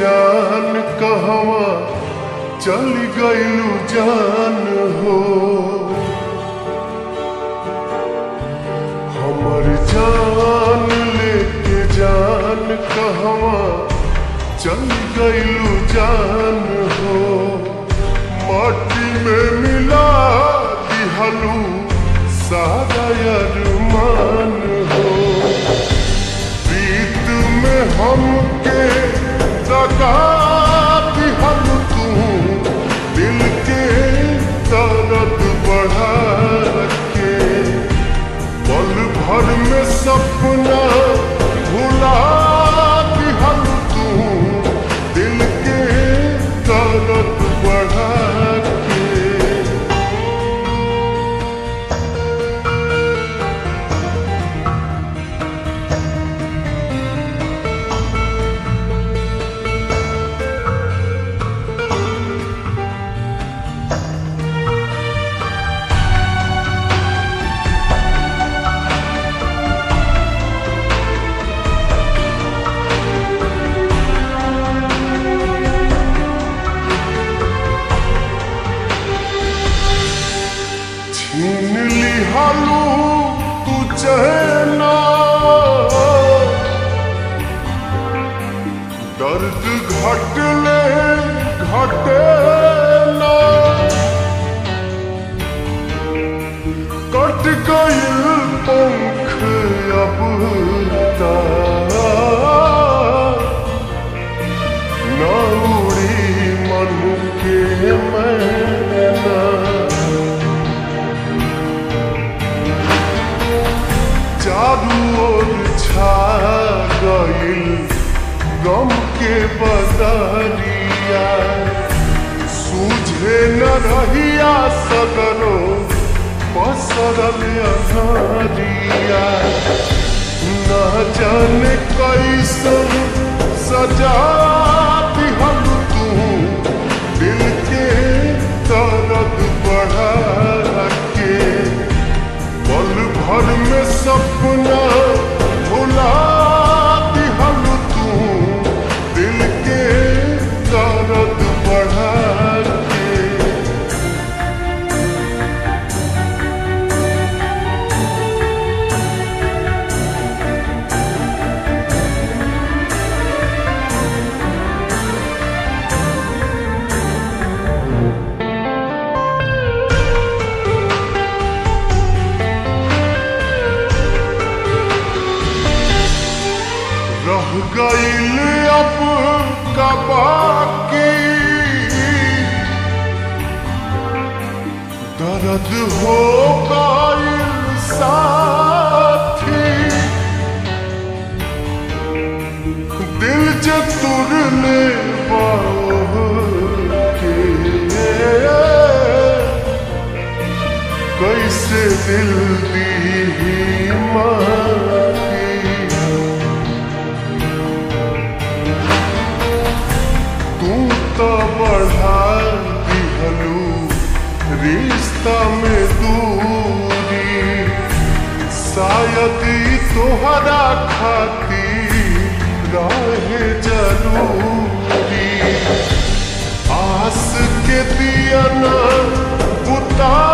जान कहवा चली गईलू जान हो हमर जान लेके जान कहवा चली गईलू जान हो माटी में मिला दिहलू सारा अरमान हो प्रीत में हमके दगा दिहल तू दिल के दर्द बढ़ा के पल भर में सपना भुला दिहल तू दिल के दर्द बढ़ा के छीन लिहालू तू चहना दर्द घटले घटे ना कट गइल पंख अब ता न उड़ी मन के मैना चारू ओर छा गइल गम के बदरिया सूझे न रहिया सगरो पसरल अनहरिया न जाने कैसन सजा दिहल तू दिल के दर्द बढ़ा के पल भर में सपना भुला दिहल तू दिल के दर्द बढ़ा के रह गईल अब का बाकी दर्द हो गईल साथी दिल जे तुरने के कैसे दिल दी माफी तू तो बढ़ा दिहलू रिश्ता में दूरी शायद ई तोहरा खातिर रहे जरूरी आस के दिया ना बुता